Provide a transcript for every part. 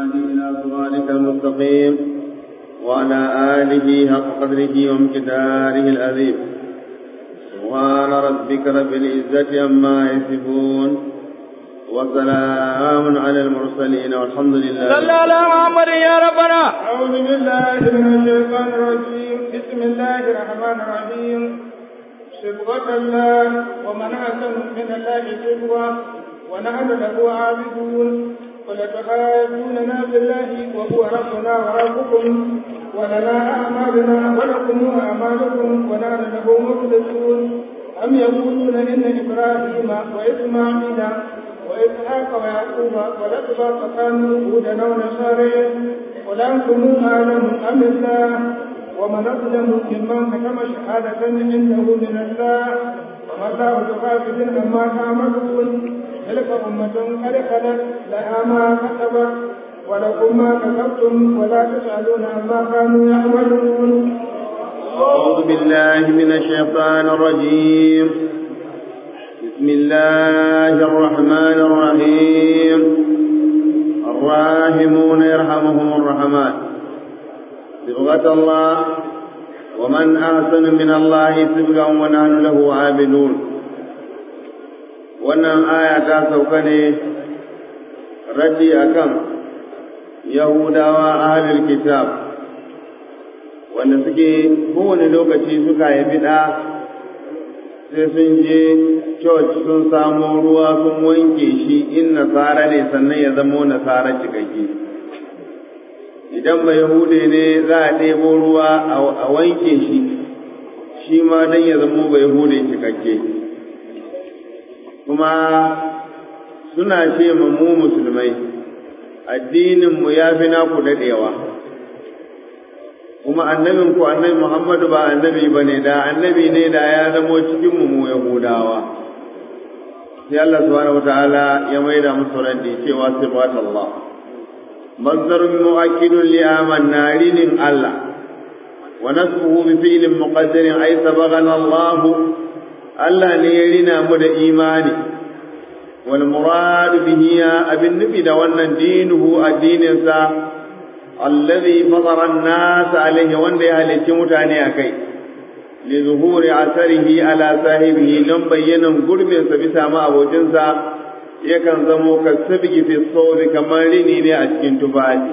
والهادي إلى صراطك المستقيم وعلى آله حق قدره وامتداره العظيم سبحان ربك رب العزة عما يصفون وسلام على المرسلين والحمد لله صلى على محمد يا ربنا أعوذ بالله من الشيطان الرجيم بسم الله الرحمن الرحيم صبغة الله ومن أحسن من الله صبغة ونحن له عابدون ولتحاجوننا بالله وهو ربنا وربكم ولنا أعمالنا ولكم أعمالكم ونحن له مخلصون أم يقولون إن إبراهيم وإسماعيل وإسحاق ويعقوب والأسباط كانوا هودا ونصارى قل أنتم أعلم أم الله ومن أظلم ممن كتم شهادة عنده من الله وما الله بغافل عما تعملون تلك أمة قد خلت لها ما كسبت ولكم ما كسبتم ولا تسألون عما كانوا يعملون أعوذ بالله من الشيطان الرجيم بسم الله الرحمن الرحيم الراحمون يرحمهم الرحمن صبغة الله ومن أحسن من الله صبغا ونحن له عابدون wannan aya ta sauka ne raddi akan yahudawa ahlul kitab wanda suke kowane lokaci suka yi bida sai sun je church sun samo ruwa sun wanke shi in nasara ne sannan ya zamo nasara cikakke idan ba yahude ne za a ɗebo ruwa a wanke shi shi ma don ya zamo ba yahude cikakke kuma suna ce ma mu musulmai addininmu ya fi naku daɗewa kuma annabin ku annabi Muhammadu ba annabi ba ne da annabi ne da ya zamo cikin mu mu Yahudawa sai Allah subhanahu wataala ya maida musu raddi cewa sifat Allah mazdar mu'akkidun li amanna rinin Allah wa nasbuhu bi fi'lin muqaddarin ay sabaghana Allah Allah ne ya rina mu da imani wal murad bihi abin nufi da wannan dinuhu addinin sa الذي فطر الناس عليه وان يهلك متاني أكي لظهور أثره على صاحبه لم بين قرب سبسا ما أبو جنسا يكن زمو كالسبق في الصوت كما لنيني أشكين تفاتي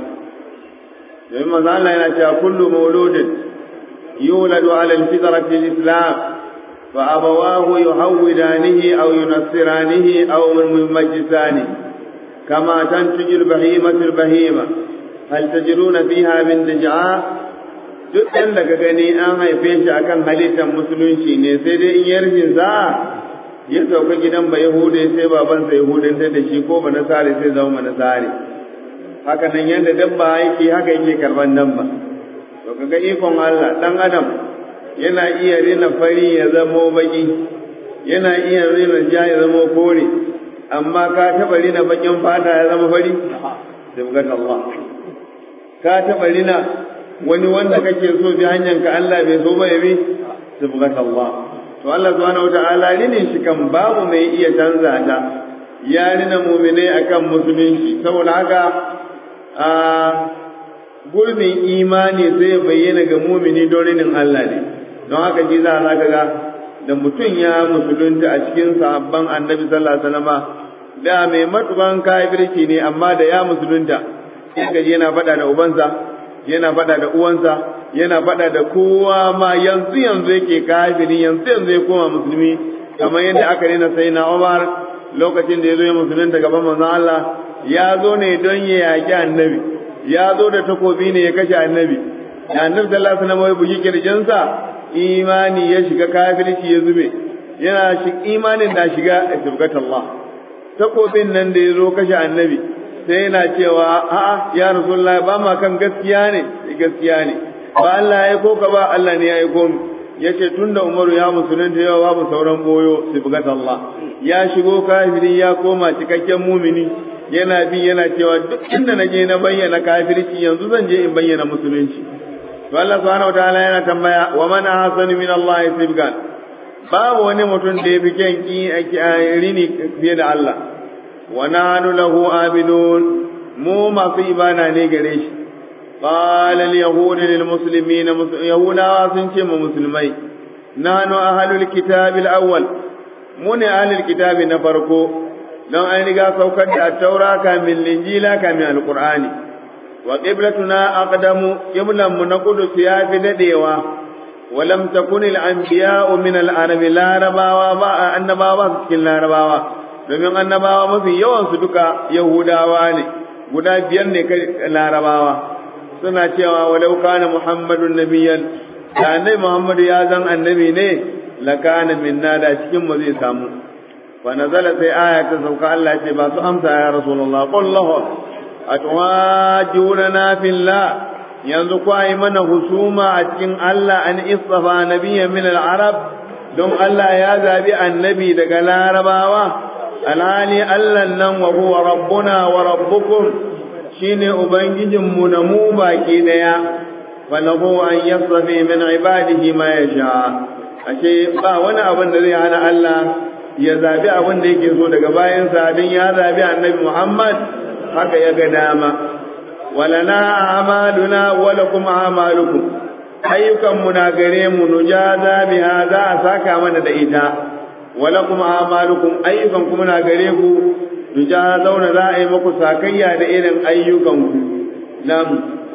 لما زال لنا كل مولود يولد على الفطرة الإسلام فأبواه يحودانه أو ينصرانه أو يمجسانه كما تنتج البهيمة البهيمة hal tajruna fiha min daj'a duk ɗan da ka gani an haife shi akan halittar musulunci ne sai dai in yarjin za ya sauka gidan ba yahude sai babansa yahudan da shi ko ba nasare sai zama nasare haka nan yadda dabba yake haka yake karban dabba to kaga ikon Allah dan adam yana iya rina fari ya zamo baki yana iya rina ja ya zamo kore amma ka taba rina bakin fata ya zama fari sai Allah ka taɓa rina wani wanda kake so bi hanyar ka Allah bai so ba yabi subhat Allah to Allah subhanahu wataala rinin shi kan babu mai iya canza ta ya rina mu'minai akan musulunci saboda haka a gurbin imani zai bayyana ga mu'mini don rinin Allah ne don haka ji za ka ga da mutum ya musulunta a cikin sahabban annabi sallallahu alaihi wasallam da mai matukan kafirci ne amma da ya musulunta sai gaji yana faɗa da ubansa yana faɗa da uwansa yana faɗa da kowa ma yanzu yanzu yake kafiri yanzu yanzu ya koma musulmi kamar yadda aka rena sai na Umar lokacin da ya zo ya musulunta gaban manzon Allah ya zo ne don ya yaƙi annabi ya zo da takobi ne ya kashe annabi da annabi sallallahu alaihi wasallam ya bugi kirjinsa imani ya shiga kafirci ya zube yana shi imanin da shiga Allah takobin nan da ya zo kashe annabi sai yana cewa a'a ya rasulullah ba ma kan gaskiya ne gaskiya ne ba Allah ya aiko ka ba Allah ne ya aiko mu yace tunda Umaru ya musulunta yawa babu sauran boyo sibgat Allah ya shigo kafiri ya koma cikakken mumini yana bi yana cewa duk inda naje na bayyana kafirci yanzu zan je in bayyana musulunci to Allah subhanahu wataala yana tambaya wa man ahsanu min Allah sibgan babu wani mutum da ya fi kyan ki a rini fiye da Allah wa nahnu lahu abidun mu masu ibada ne gare shi qala al yahud lil muslimin yahudawa sun ce mu musulmai nanu ahlul kitab al awwal mu ne ahlul kitab na farko don an riga saukar da taura kamin linjila kamin alqur'ani wa qiblatuna aqdamu qiblan mu na qudus ya fi dadewa ولم تكن الأنبياء من العرب لا رباوا با annabawa cikin larabawa domin annabawa mafi yawan su duka yahudawa ne guda biyar ne kai larabawa suna cewa walau kana muhammadun nabiyyan da annabi muhammad ya zan annabi ne la kana minna da cikin mu zai samu fa nazala sai aya ta sauka Allah ce ba su amsa ya rasulullah qul lahu atwajuna fillah yanzu kwayi mana husuma a cikin Allah an istafa nabiyyan min al-arab don Allah ya zabi annabi daga larabawa alhali Allah nan wa huwa rabbuna wa rabbukum shine ubangijin mu na mu baki daya falahu an yastafi min ibadihi ma yasha ashe ba wani abin da zai hana Allah ya zabi abin da yake so daga bayansa don ya zabi annabi Muhammad haka ya ga dama ولنا أعمالنا ولكم أعمالكم أيكم مناغرين نجازى بهذا أساكا من دئتا ولكم أعمالكم أيكم مناغرين نجازون رائمك ساكيا دئين أيكم نعم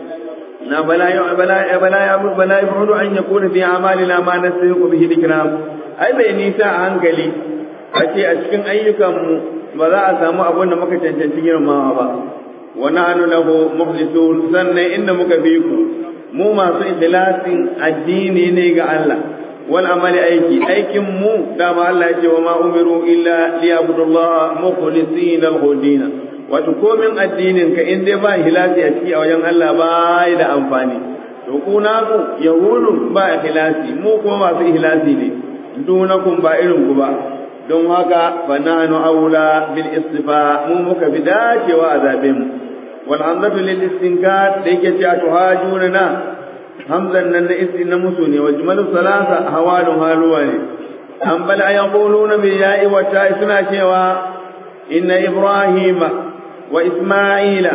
na bala bala bala ya bala yafuru an yakuna fi amalina ma nasihu bihi dikram ai bai nisa a hankali a ce a cikin ayyukan mu ba za a samu abin da muka cancanci girmamawa ba wa nahnu lahu mukhlisun sannan inda muka fi ku mu masu ikhlasin addini ne ga Allah wal amali aiki aikin mu dama Allah ya ce wa ma umiru illa liya'budullaha mukhlisina lahu dinan wato komin addinin ka in dai ba hilasi a ciki a wajen Allah ba da amfani to ku naku yahudu ba hilasi mu kuma masu hilasi ne dunakum ba irin ku ba don haka fa nahnu aula bil istifa mu muka fi dacewa a zabe mu wal hamzatu lil istinkar da yake cewa tuhajuna na hamzan nan na isti na musu ne wa jumalu salasa hawalun haluwa ne an bal ayaquluna bi ya'i wa ta'i suna cewa inna ibrahima وإسماعيل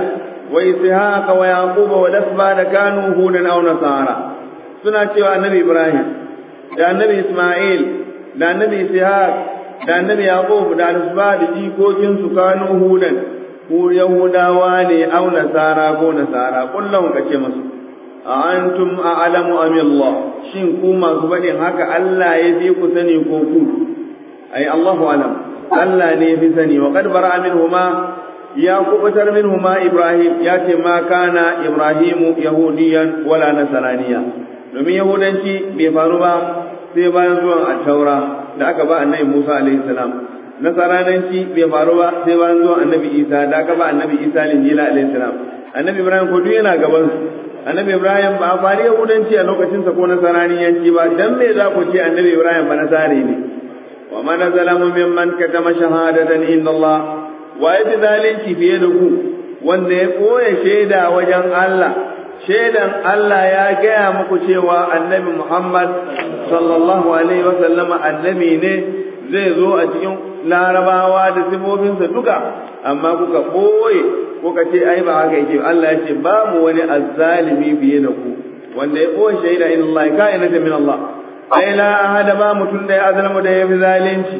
وإسحاق ويعقوب والأسباط كانوا هودا أو نصارى سنة cewa annabi Ibrahim da annabi Ismail da annabi Ishaq da annabi Yaqub da Asba da jikokin su kanu hudan ku Yahudawa ne au nasara ko nasara kullum kace musu a antum a'lamu am Allah shin ku masu bane haka Allah ya fi ku sani ko ku ai Allahu alam Allah ne ya fi sani wa qad bara'a minhuma ya kubutar minhu ma Ibrahim ya ce ma kana Ibrahimu yahudiyan wala nasaraniya domin yahudanci bai faru ba sai bayan zuwan attaura da aka ba annabi Musa alaihi salam nasarananci bai faru ba sai bayan zuwan annabi Isa da aka ba annabi Isa linjila alaihi salam annabi Ibrahim ko duk yana gaban su annabi Ibrahim ba a fari yahudanci a lokacin sa ko nasaraniyanci ba dan me za ku ce annabi Ibrahim ba nasare ne wa man zalamu mimman katama shahadatan inna Allah wa ya fi zalunci fiye da ku wanda ya koya shaida wajen Allah shaidan Allah ya gaya muku cewa annabi Muhammad sallallahu alaihi wa sallama annabi ne zai zo a cikin larabawa da sifofinsa duka amma kuka ɓoye kuka ce ai ba haka yake Allah ya ce ba mu wani azzalimi fiye da ku wanda ya ɓoye shaida in Allah ka ina min Allah ai la ahada ba mutum da ya azalmu da ya fi zalunci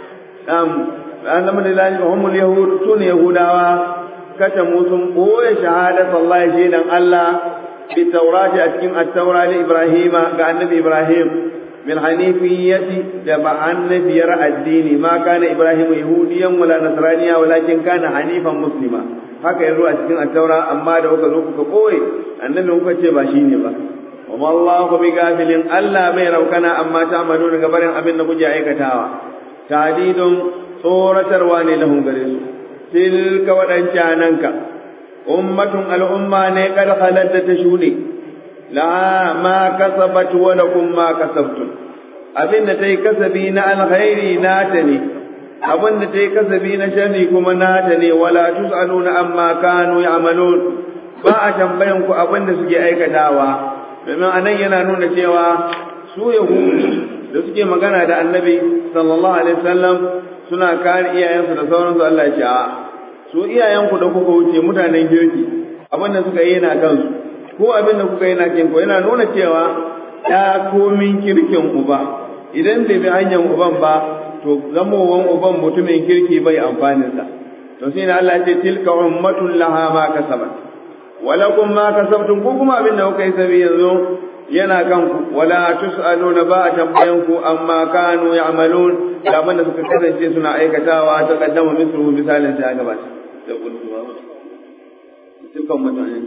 an zama da lalai ba humul yahud su ne yahudawa kace mu sun boye shahadat Allah shaidan Allah bi taurati a cikin at-taura da Ibrahima ga annabi Ibrahim min hanifiyyati da ba annabiyar addini ma kana Ibrahim yahudiyan wala nasraniya walakin kana hanifan muslima haka yazo a cikin at-taura amma da kuka zo kuka boye annabi kuka ce ba shine ba wa Allahu bi gafilin Allah bai raukana amma ta amanu daga barin abin da kuke aikatawa tadidun tsoratarwa ne lahun gare su tilka waɗancananka ummatun al'umma ne kad halatta ta shuɗe la ma kasabat wa lakum ma kasabtum abin da ta yi kasabi na alkhairi nata ne abin da ta yi kasabi na sharri kuma nata ne wala tus'aluna amma kanu ya'malun ba a tambayan ku abin da suke aikatawa domin anan yana nuna cewa su yahudu da suke magana da annabi sallallahu alaihi wasallam suna kare iyayensu da sauransu Allah ya ce a su iyayenku da kuka wuce mutanen kirki abin da suka yi yana kansu ko abin da kuka yi na kinku yana nuna cewa ya komin kirkin uba idan bai bi hanyar uban ba to zamowan uban mutumin kirki bai amfaninsa to sai na Allah ya ce tilka ummatun laha ma kasabat walakum ma kasabtum ko kuma abin da kuka yi sabi yanzu yana kanku wala tusaluna ba a tambayan ku amma kanu ya'malun da abin da suka kasance suna aikatawa ta kaddama misru misalin ta gabata da kullu ba tilka ummatun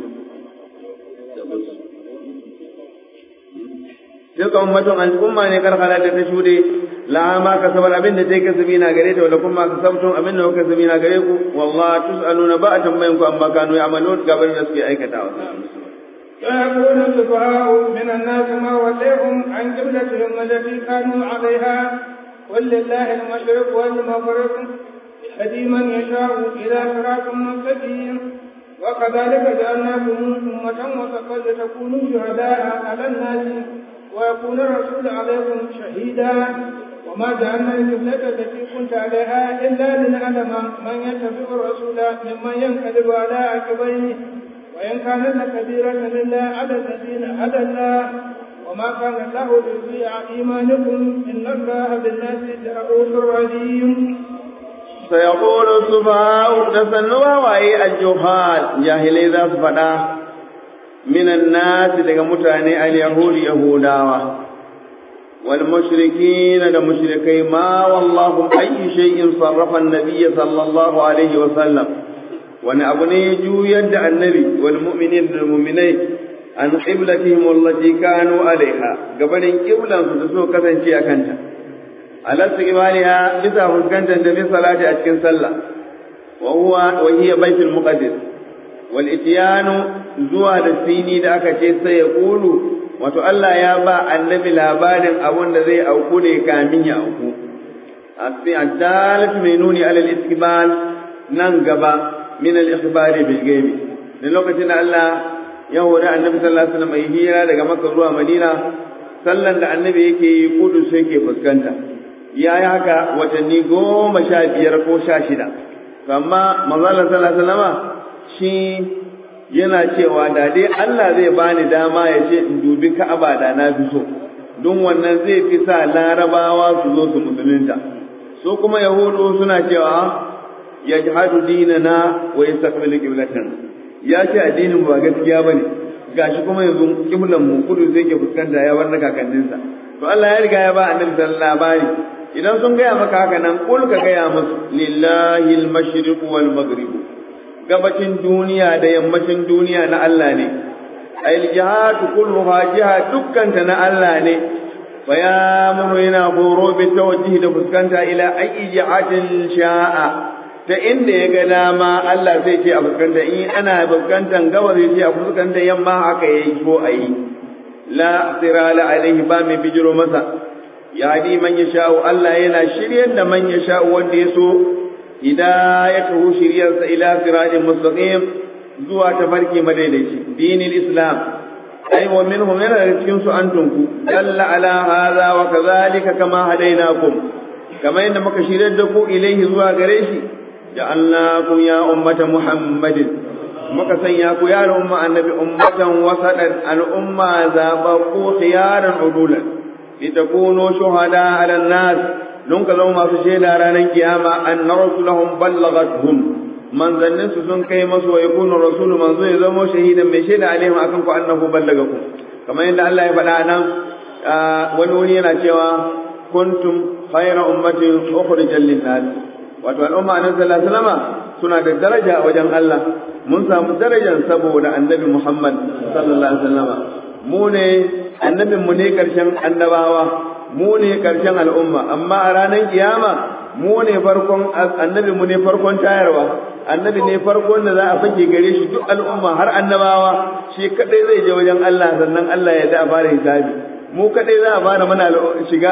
tilka ummatun an umma ne karkara da ta shude la ma kasabar abin da take kasabi na gare ta wala kuma kasabtum abin da kuka kasabi na gare ku wallahi tusaluna ba a tambayan ku amma kanu ya'malun gaban da suke aikatawa فيقول السفهاء من الناس ما وليهم عن قبلتهم التي كانوا عليها قل لله المشرق والمغرب يهدي من يشاء الى صراط مستقيم وكذلك جعلناكم أمة وسطا لتكونوا شهداء على الناس ويكون الرسول عليكم شهيدا وما جعلنا القبلة التي كنت عليها إلا لنعلم من يتبع الرسول ممن ينقلب على عقبيه وإن كان لكبيرة إلا على الذين هدى الله وما كان الله ليضيع إيمانكم إن الله بالناس لرؤوف رحيم سيقول السفهاء تسنوا وأي الجهال جاهلي ذا فدا من الناس daga mutane al-yahud yahudawa wal mushrikin da mushrikai ma wallahu ayyi shay'in sarrafa an-nabiy sallallahu alaihi wa sallam wani abu ne ya juyar da annabi wal mu'minin da mu'minai an qiblatihim allati kanu alaiha gabanin qiblan su da so kasance a kanta alastu ibaliha bisa fuskantar da salati a cikin sallah wa huwa wa hiya baitul muqaddas wal ityanu zuwa da sini da aka ce sai ya kulu wato Allah ya ba annabi labarin abun da zai auku ne kamin ya auku asbi adalat mai nuni alal istiqbal nan gaba min al-ikhbari bil ghaibi da lokacin da Allah ya hore annabi sallallahu alaihi wasallam yi hira daga Makka zuwa Madina sallan da annabi yake yi kudu sai ke fuskanta ya yi haka watanni goma sha biyar ko sha shida amma manzo Allah sallallahu alaihi wasallam shi yana cewa da dai Allah zai bani dama ya ce in dubi Ka'aba da na fi so don wannan zai fi sa larabawa su zo su musulunta su kuma yahudu suna cewa yajhadu dinana wa yastaqbilu qiblatan ya ce addinin ba gaskiya bane gashi kuma yanzu kiblan mu kudu zai ke fuskanta ya bar na kakanninsa to Allah ya riga ya ba annabi sallallahu alaihi idan sun gaya maka haka nan kul ka gaya musu lillahi al-mashriq wal maghrib gabacin duniya da yammacin duniya na Allah ne ayil jihad kulluha jihad dukkanta na Allah ne fa ya munu yana horo bi tawajjuh da fuskanta ila ayi jihatin sha'a ta inda ya ga dama Allah zai ce a fuskanta in ana fuskantar gaba zai ce a fuskantar yamma haka yayi ko ayi la sirala alaihi ba mai bijiro masa yadi man yasha'u Allah yana shiryar da man yasha'u wanda ya so hidayatuhu shiryarsa ila siratin mustaqim zuwa tafarki madaidaici dinil islam ai wa minhum yana da cikin su antunku dalla ala hadha wa kadhalika kama hadainakum kama yadda muka shiryar da ku ilaihi zuwa gare shi ja'alnakum ya ummata muhammadin muka sanya ku ya umma annabi ummatan wasadan al'umma zabaqu khiyaran udulan litakunu shuhada ala nas don ka zama masu shaida ranar kiyama anna rasulahum ballagathum manzannin su sun kai masu wa yakunu rasulu manzo ya zama shahidan mai shaida alaihim akan ku annahu ballagakum kamar yadda Allah ya faɗa nan wani wuri yana cewa kuntum khayra ummatin ukhrijal lin-nas wato al'umma annabi sallallahu alaihi wasallam suna da daraja a wajen Allah mun samu darajar saboda annabi Muhammad sallallahu alaihi wasallam mu ne annabin mu ne karshen annabawa mu ne karshen al'umma amma a ranar kiyama mu ne farkon annabi mu ne farkon tayarwa annabi ne farkon da za a fake gare shi duk al'umma har annabawa shi kadai zai je wajen Allah sannan Allah ya da fara hisabi mu kadai za a fara mana shiga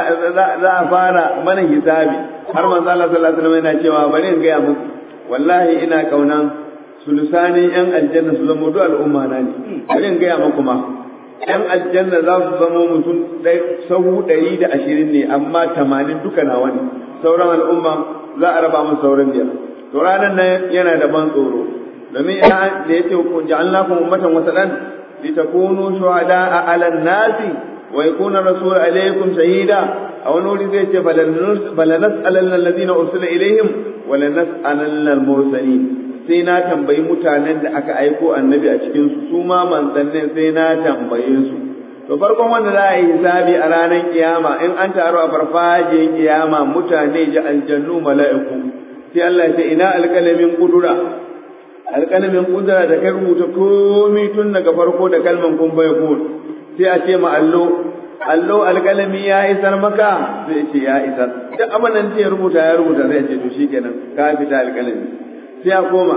za a fara mana hisabi har manzo Allah sallallahu alaihi wasallam yana cewa bari in ga muku wallahi ina kaunan sulusanin yan aljanna su zama duk al'umma na ne bari in ga muku ma yan aljanna za su zama mutum sahu ɗari da ashirin ne amma tamanin duka nawa ne sauran al'umma za a raba musu sauran biyar to ranar nan yana da ban tsoro domin ina da yace ku ja'alnakum ummatan wasadan litakunu shuhada'a 'alan nasi wa yakuna rasul alaykum shahida a wani wuri zai ce falanas'alanna alladhina ursila ilayhim wa lanas'alanna al-mursalin sai na tambayi mutanen da aka aiko annabi a cikin su su ma manzannin sai na tambaye su to farkon wanda za a yi hisabi a ranar kiyama in an taru a farfajiyar kiyama mutane ji aljannu mala'iku sai Allah ya ce ina alƙalamin kudura alƙalamin kudura da kai rubuta komai tun daga farko da kalman kun bai kun sai a ce ma allo allo alƙalami ya isar maka sai ce ya isar duk abin nan ce rubuta ya rubuta zai ce to shikenan ka fita alƙalami sai a koma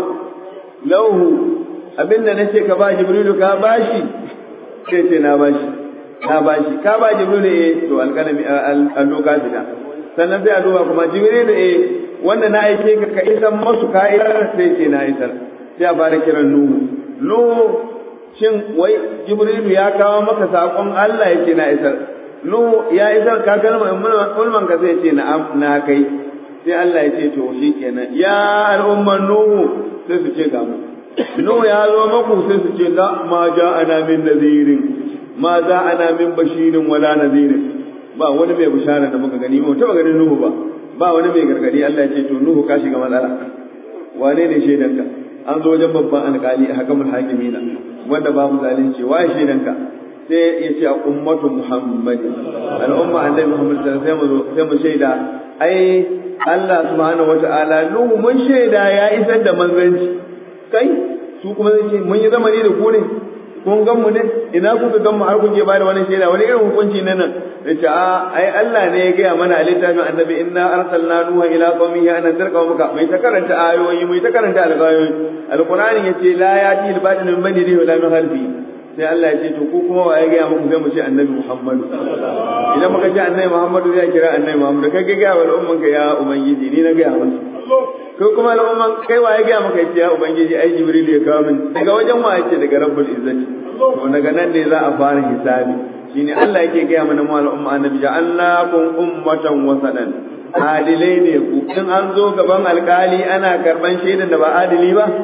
lauhu abinda nace ka ba jibrilu ka bashi sai ce na bashi na bashi ka ba jibrilu eh to alƙalami allo ka fita sannan sai a duba kuma jibrilu eh wanda na aike ka ka isar masu ka isar sai ce na isar sai a fara kiran nuhu nuhu shin wai jibrilu ya kawo maka saƙon Allah ya ce na isar nuhu ya isar ka kalma ulman ka sai ce na na kai sai Allah ya ce to shi kenan ya al'umman nuhu sai su ce ga mu nuhu ya zo maku sai su ce la ma ja'ana min nadhirin ma ana min bashirin wala nadhirin ba wani mai bishara da muka gani mu taba ganin nuhu ba ba wani mai gargadi Allah ya ce to nuhu ka shiga matsala wane ne shaidanka an zo wajen babban alkali a hakamul hakimina wanda ba mu zalunci waye shaidanka sai ya ce a ummatu muhammadi al'umma annabi muhammad sai mu sai mu shaida ai Allah subhanahu wata'ala nuhu mun shaida ya isar da manzanci kai su kuma zai ce mun yi zamani da ku ne kun gan mu ne ina kuka gan mu har kuke bada wani shaida wani irin hukunci ne nan da ce a ai Allah ne ya gaya mana a littafin annabi inna arsalna nuha ila qaumihi an anzir qaumaka mai ta karanta ayoyi mai ta karanta alqayoyi alqur'ani yace la yati al-batil min bani wa la min khalfi sai Allah ya ce to ku kuma wa ya gaya muku sai mu ce annabi Muhammadu idan muka ce annabi Muhammadu zai kira annabi Muhammadu kai ga gaya wa al'umman ka ya ubangiji ni na gaya masa ko kuma al'umman kai wa ya gaya maka ya ubangiji ai Jibril ya kawo min daga wajen wa yace daga Rabbul Izzati to daga nan ne za a fara hisabi shine Allah yake gaya mana mu al'umma annabi ja'alnakum ummatan wasadan adilai ne ku in an zo gaban alkali ana karban shaidan da ba adili ba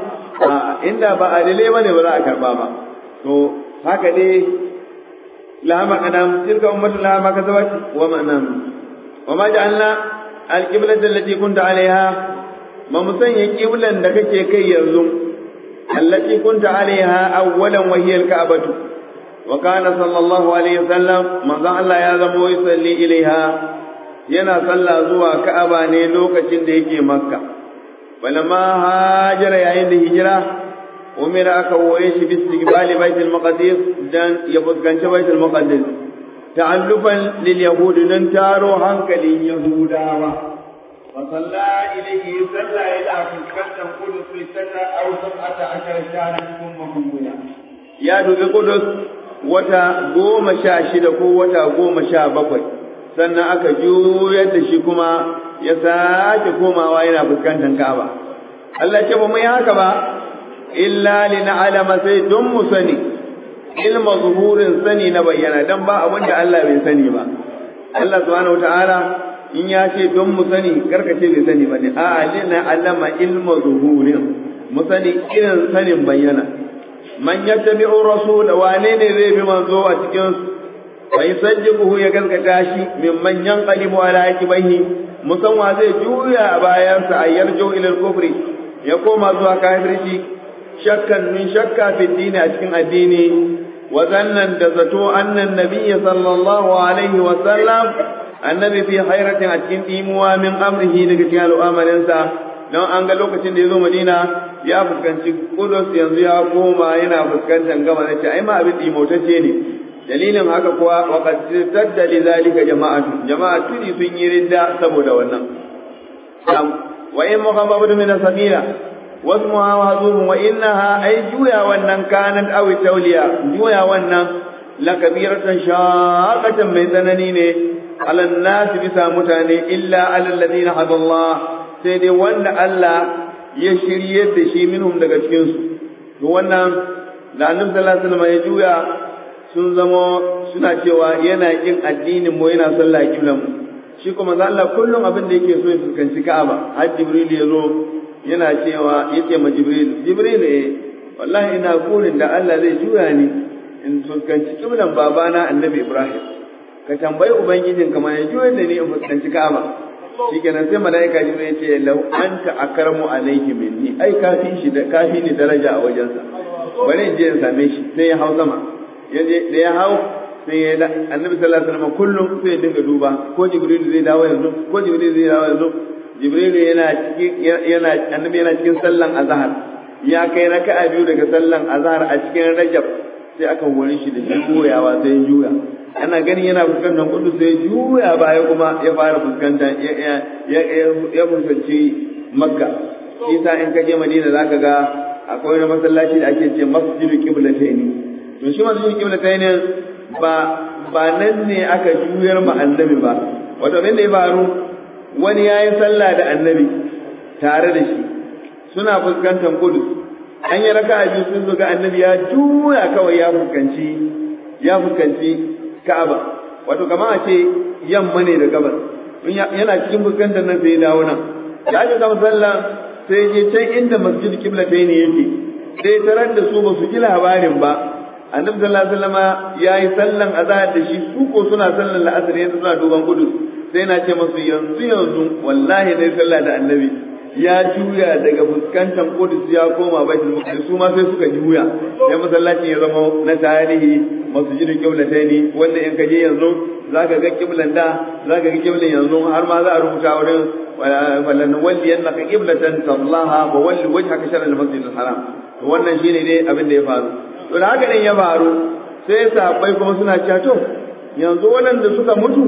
inda ba adilai ba ne ba za a karba ba to haka dai la maqadam tilka ummatu la ma kasabat wa ma'nam wa ma ja'alna al-qiblata allati kunta 'alayha ma musanya qiblan da kake kai yanzu allati kunta 'alayha awwalan wa hiya al-ka'batu wa kana sallallahu alayhi wasallam manzo Allah ya zama yusalli ilaiha yana sallah zuwa ka'aba ne lokacin da yake makka balamma hajara yayin da hijira umira aka woye shi bistiqbali baitul maqdis dan ya fuskanci baitul maqdis ta'allufan lil yahudi dan taro hankalin yahudawa wa salla ilayhi salla ila fuskantan qudus fi sana aw sab'ata ashara shahran thumma humula ya dubi qudus wata goma sha shida ko wata goma sha bakwai sannan aka juyar da shi kuma ya sake komawa yana fuskantar Ka'aba Allah ce ba mu yi haka ba illa li na'lama sai don mu sani ilma zuhurin sani na bayyana dan ba abin da Allah bai sani ba Allah subhanahu wataala in ya ce don mu sani karkace bai sani ba ne a'a li na'lama ilma zuhurin mu sani irin sanin bayyana man yattabi'u rasul wane ne zai bi manzo a cikin su fa yusajjibuhu ya gaskata shi mimman yanqalibu ala akibaihi musamman zai juya a bayansa a yarjo ilal kufri ya koma zuwa kafirci shakkan min shakka fi dini a cikin addini wa zannan da zato annan nabiyyi sallallahu alaihi wa sallam annabi fi hairatin a cikin dimuwa min amrihi daga cikin al'amarinsa don an ga lokacin da ya zo madina ya fuskanci kudus yanzu ya koma yana fuskantar gama na ce ai ma abin dimotacce ne dalilin haka kuwa wa qad tadda li zalika jama'atu jama'atu sun yi ridda saboda wannan wa in muhammadu min sabila wasmuha mahzubun wa innaha ay juya wannan kanat aw tawliya juya wannan la kabiratan shaqatan mai tsanani ne ala nas bisa mutane illa ala alladhina hadallah sai dai wanda Allah ya shiryar da shi minhum daga cikin su to wannan da annabi sallallahu alaihi wasallam ya juya sun zama suna cewa yana kin addinin mu yana sallah kiblan mu shi kuma manzo Allah kullum abin da yake so ya fuskanci Ka'aba har Jibril ya zo yana cewa yace ma jibril jibril eh wallahi ina burin da Allah zai juya ni in fuskanci kiblan babana annabi ibrahim ka tambayi ubangijin kamar ya juya da ni in fuskanci ka'aba shikenan sai malaika jibril ya ce law anta akramu alayhi minni ai kafi shi da kafi ni daraja a wajensa bari in je in same shi sai ya hau sama yaje da ya hau sai ya annabi sallallahu alaihi wasallam kullum sai ya dinga duba ko jibril zai dawo yanzu ko jibril zai dawo yanzu jibril yana cikin yana annabi yana cikin sallan azhar ya kai raka'a biyu daga sallan azhar a cikin rajab sai aka wani shi da juyawa sai ya juya ana gani yana fuskantar kudu sai ya juya baya kuma ya fara fuskanta ya fuskanci makka shi sa in ka je madina zaka ga akwai wani masallaci da ake ce masjidu qiblatayn to shi masjidu qiblatayn ba ba nan ne aka juyar ma annabi ba wato abin da ya faru wani ya yi sallah da annabi tare da shi suna fuskantar kudu an yi raka biyu sun ga annabi ya juya kawai ya fuskanci ya fuskanci ka'aba wato kama a ce yamma ne da gabas yana cikin fuskantar nan sai ya dawo nan da aka gama sallah sai je can inda masjid qiblatain yake sai tarar da su ba su ji labarin ba annabi sallallahu alaihi wasallam yayi sallan azhar da shi su ko suna sallan la'asar yanzu suna duban kudu sai na ce musu yanzu yanzu wallahi dai sallah da annabi ya juya daga fuskantar kudus ya koma baitul maqdis su ma sai suka juya sai masallacin ya zama na tarihi masjidin qiblataini wanda in ka je yanzu zaka ga qiblan da zaka ga qiblan yanzu har ma za a rubuta wurin falan walli annaka qiblatan tallaha wa walli wajhaka shatr al-masjid al-haram to wannan shine dai abin da ya faru to da haka din ya faru sai sahabbai kuma suna cewa to yanzu waɗanda suka mutu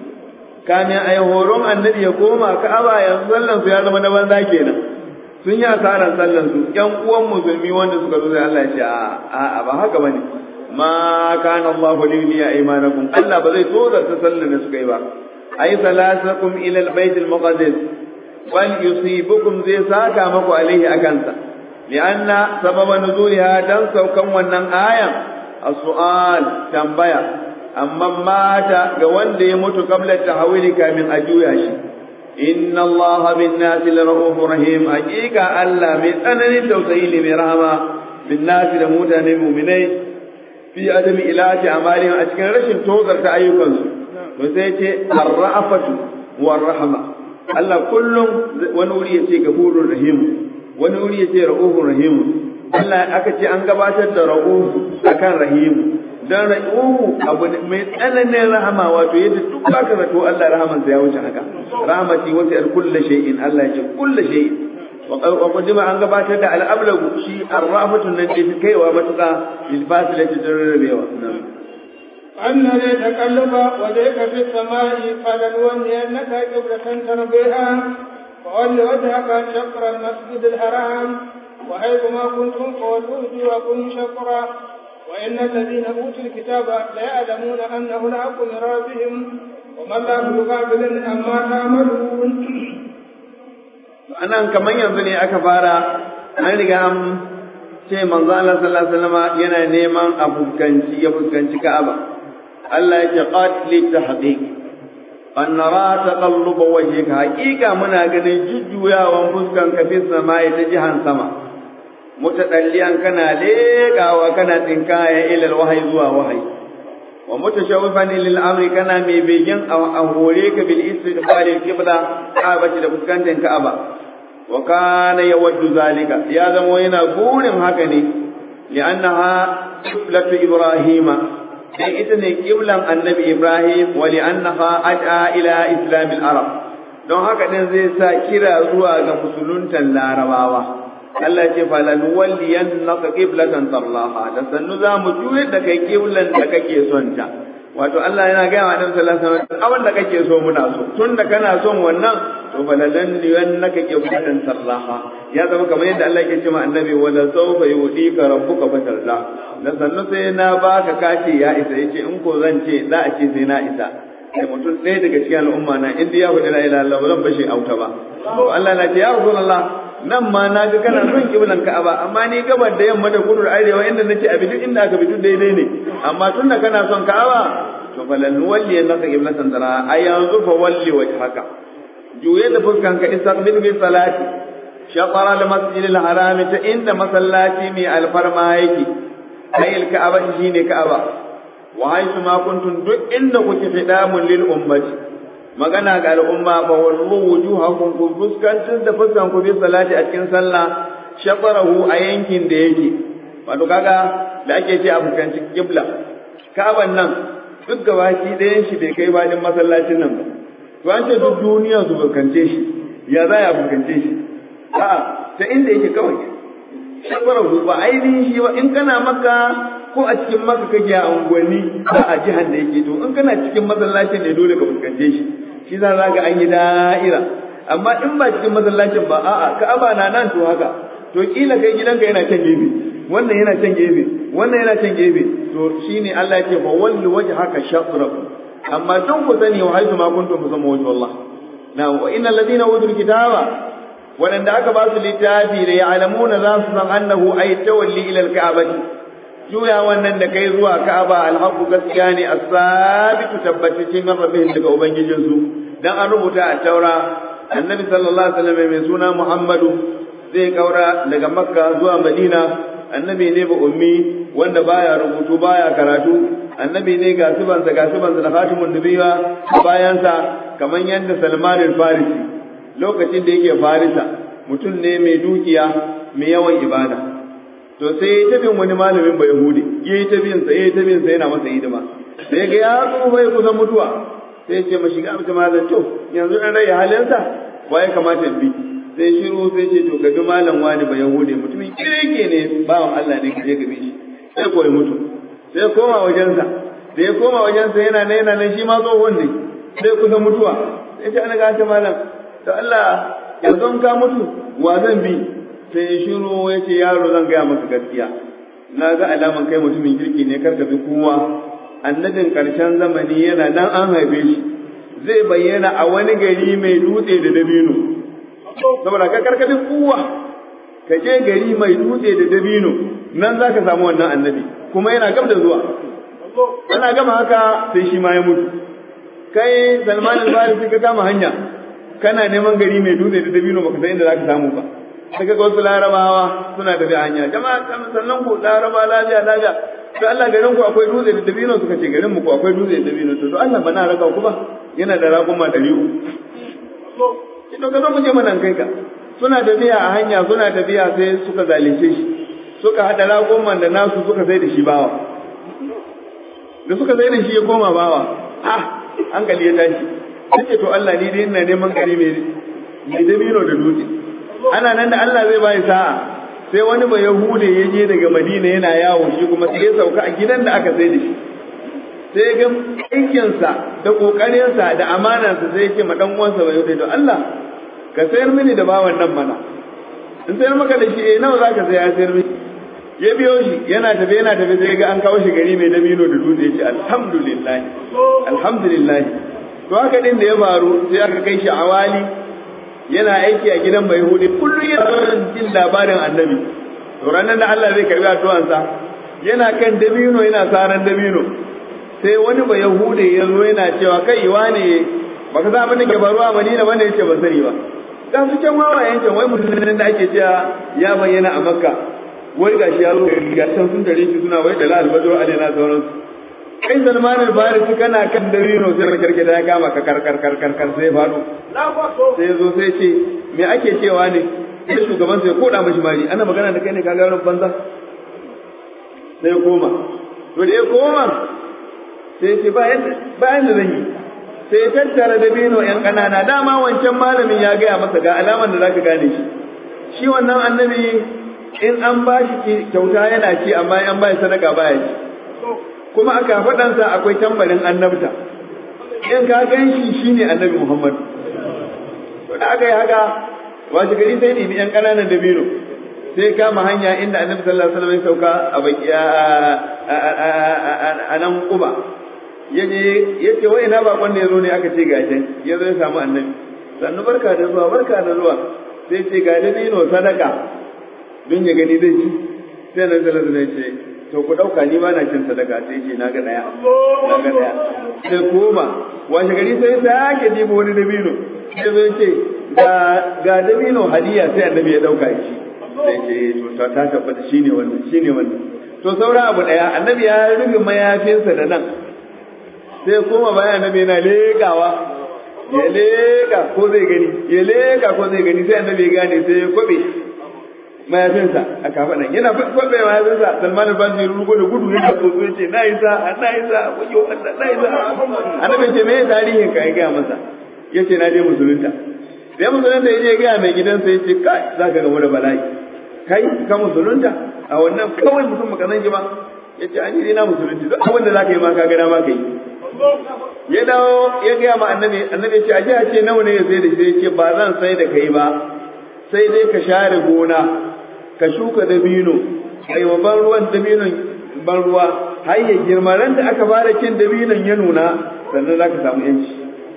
kamin a yi horon annabi ya koma ka'aba yanzu sallan su ya zama na banza kenan sun yi asaran sallan su ƴan uwan musulmi wanda suka zo sai Allah ya ce a ba haka bane ma kana Allahu liya imanakum Allah ba zai tozar ta sallan da suka yi ba ay salasakum ila albayt almuqaddas bal yusibukum zai saka maku alaihi akansa lianna sababa nuzuliha dan saukan wannan ayan as-su'al tambaya amma mata ga wanda ya mutu qabla tahwili kamin a juya shi inna Allah bin nasi larahufur rahim hakika Allah mai tsananin tausayi ne mai rahama bin nasi da mutane mu'minai fi adami ilati amalin a cikin rashin tozarta ayyukansu to sai ce ar-ra'afatu war rahma Allah kullum wani wuri ya ce gafurur rahim wani wuri ya ce ra'ufur rahim Allah aka ce an gabatar da ra'uf akan rahim dan ra'uhu abu mai tsananin rahama wato yadda duk baka zato Allah rahaman sa ya wuce haka rahmati wasi al kulli shay'in Allah ya ce kulli shay'in wa qadima an gabatar da al ablagu shi arrafatun nan da kaiwa matuka bil fasilati darrabewa أن يتقلب وجهك في السماء فلنولينك قبلة ترضيها فول وجهك شطر المسجد الحرام وحيث ما كنتم فولوا وجوهكم شطرا وإن الذين أوتوا الكتاب ليعلمون أنه الحق من ربهم وما الله بغافل عما تعملون anan kamar yanzu ne aka fara an riga an ce manzo Allah sallallahu alaihi wasallam yana neman a fuskanci ya fuskanci Ka'aba Allah yake qatli tahqiq an nara taqalluba wajhika haqiqa muna ganin jujjuyawan fuskan ka fi samai ta jihan sama mutadalliyan kana leƙawa kana tsinkaya ilal wahayi zuwa wahayi wa mutashawifan lil amri kana mai begen a hore ka bil istiqbali qibla ka'abati da fuskantar ka'aba wa kana yawaddu zalika ya zama yana burin haka ne li'annaha qiblatu ibrahima dan ita ne qiblan annabi ibrahim wa li'annaha ad'a ila islam al-arab don haka din zai sa kira zuwa ga musuluntan larabawa Allah ce falan walliyan naka qiblatan tallaha da sannu za mu juyar da kai qiblan da kake son ta wato Allah yana ga wa Annabi sallallahu alaihi wasallam abin da kake so muna so tun da kana son wannan to falan liyan naka qiblatan tallaha ya zama kamar yadda Allah yake cewa annabi wala sawfa yudika rabbuka fatarda da sannu sai na baka kace ya isa yace in ko zan ce za a ce sai na isa sai mutum ɗaya daga cikin al'umma na inda ya faɗi la ilaha illallah ba zan bashi auta ba to Allah na ce ya rasulullah nan ma na ga kana son kiblan Ka'aba amma ni gabar da yamma da kudur arewa inda nace abi duk inda aka bi duk daidai ne amma tunda kana son Ka'aba to falan walli naka qiblatan tara ay yanzu fa walli wajhaka juye da fuskan ka istaqbil bi salati shaqara al-masjid al-haram ta inda masallaci mai alfarma yake ai al-ka'aba shine ka'aba wa haythu ma kuntum duk inda kuke fidamun lil ummati magana ga al'umma fa wallu wujuhakum ku fuskantar da fuskan ku bi salati a cikin sallah shaqarahu a yankin da yake wato kaga da ake ce a fuskanci kibla ka'aban nan duk gabaki ɗayan shi bai kai bayan masallacin nan ba to an ce duk duniya su fuskance shi ya za ya fuskance shi a'a ta inda yake kawai shagwara ba ainihin shi ba in kana maka ko a cikin maka kake a unguwanni ba a jihar da yake to in kana cikin masallacin ne dole ka fuskance shi shi za za ga an yi da'ira amma in ba cikin masallacin ba a'a ka'aba na nan to haka to kila kai gidanka yana can gefe wannan yana can gefe wannan yana can gefe to shine Allah ya ce fa walli wajhaka shatrahu amma don ku sani wa haitu ma kuntum musamma wajhu Allah na wa innal ladina utul kitaba wadanda aka ba su littafi da ya'lamuna za su san annahu ay tawalli ila al-ka'bati juya wannan da kai zuwa Ka'aba al-haqqu gaskiya ne as-sabitu tabbatace min rabbihim daga ubangijin su dan an rubuta a taura annabi sallallahu alaihi wasallam mai suna Muhammadu zai kaura daga Makka zuwa Madina annabi ne ba ummi wanda baya rubutu baya karatu annabi ne ga sibansa ga sibansa da khatimun nubiwa bayansa kamar yadda Salman al-Farisi lokacin da yake Farisa mutum ne mai dukiya mai yawan ibada to sai ya tabin wani malamin ba Yahudi yayi tabin sa yayi tabin sa yana masa hidima sai ga ya tsufa ya kusan mutuwa sai ya ce mashi ga mutum malam to yanzu an rage halinsa waye kamata bi sai shiru sai ce to ga malam wani ba Yahudi mutumin kireke ne bawan Allah ne kaje gabe shi sai koyi mutu sai koma wajensa da ya koma wajensa yana nan yana nan shi ma tsohon ne sai kusa mutuwa sai ce ana ga ta malam to Allah yanzu ka mutu wa zan bi sai ya shiru ya ce yaro zan gaya maka gaskiya na ga alaman kai mutumin kirki ne karka bi kowa annabin karshen zamani yana nan an haife shi zai bayyana a wani gari mai dutse da dabino saboda ka karka bi kowa ka je gari mai dutse da dabino nan za ka samu wannan annabi kuma yana gab da zuwa ana gama haka sai shi ma ya mutu kai salman al-farisi ka kama hanya kana neman gari mai dutse da dabino baka san inda za ka samu ba sai ga wasu larabawa suna tafi hanya jama'a sannan ku laraba lafiya lafiya to Allah garin ku akwai dutse da dabino suka ce garin mu ku akwai dutse da dabino to Allah bana raka ku ba yana da raƙuma ɗari uku to ka zo mu je mana kai ka suna tafiya a hanya suna tafiya sai suka zalunce shi suka haɗa raƙuman da nasu suka sai da shi bawa da suka sai da shi ya koma bawa ah hankali ya tashi sai to Allah ni dai ina neman gari mai mai dabino da dutse ana nan da Allah zai bai sa'a sai wani ba Yahude ya je daga Madina yana yawo shi kuma sai ya sauka a gidan da aka sai da shi sai ya ga aikinsa da ƙoƙarinsa da amanarsa sai ya ce ma ɗan uwansa ba Yahude to Allah ka sayar mini da bawan nan mana in sayar maka da shi eh nawa za ka saya sayar mini ya biyo shi yana tafe yana tafe sai ga an kawo shi gari mai dabino da dutse ya ce alhamdulillah alhamdulillah to haka din da ya faru sai aka kai shi awali yana aiki a gidan bai hudu kullum yana jin labarin annabi to ranar da Allah zai karbi addu'ansa yana kan dabino yana saran dabino sai wani ba yahude ya zo yana cewa kai wane baka san abin da ke faruwa a Madina bane yace ba sani ba ga su can wawa yankin wai mutumin da ake cewa ya bayyana a Makka wai gashi ya zo ga can sun tare shi suna wai da albadro alaina sauransu kai Salman al-Farisi kana kan dabino sai karke da ya kama ka karkar karkar kar sai faɗo sai zo sai ce me ake cewa ne sai shugaban sai koda mashi mari ana magana da kai ne ka ga ran banza sai koma to da ya koma sai ce bayan bayan da zan yi sai tattara dabino yan kanana dama wancan malamin ya gaya masa ga alaman da zaka gane shi shi wannan annabi in an ba shi kyauta yana ci amma in an ba shi sadaka baya ci kuma aka faɗansa akwai tambarin annabta in ka gan shi shine annabi Muhammad to da aka yi haka wace gari sai ɗibi ƴan ƙananan dabino sai kama hanya inda annabi sallallahu alaihi wasallam ya sauka a baki a nan Quba yaje yace wai ina bakon da yazo ne aka ce gashin yazo ya samu annabi sannu barka da zuwa barka da zuwa sai ce ga dabino sadaka don ya gani zai ci sai annabi sallallahu alaihi wasallam ya ce to ku dauka ni ba na cin sadaka sai ce na ga daya na ga daya sai koma washe gari sai sake dibo wani dabino sai zai ce ga ga dabino hadiya sai annabi ya dauka shi sai ce to ta ta tabbata shine wannan shine wannan to sauran abu daya annabi ya rufe mayafinsa da nan sai kuma bayan annabi yana legawa ya lega ko zai gani ya lega ko zai gani sai annabi ya gane sai ya kwabe mayafinsa a kafaɗan yana kwabe mayafinsa salman al-fasi rugo da gudu yana tsotso ya ce na yi sa na yi sa wayo Allah na yi sa annabi ce me tarihin ka ya gaya masa ya ce na je musulunta sai musulunta ya je gaya mai gidansa ya ce kai za ka gamu da bala'i kai ka musulunta a wannan kawai mutum baka san shi ba ya ce an yi na musulunci duk abin da za ka yi ma ka gana ma ka yi ya dawo ya gaya ma annabi annabi ya ce aje a ce nawa ne ya sai da shi ya ce ba zan sai da kai ba sai dai ka share gona ka shuka dabino ai wa ban ruwan dabinon ban ruwa har ya girma ran da aka fara cin dabinon ya nuna sannan za ka samu yanci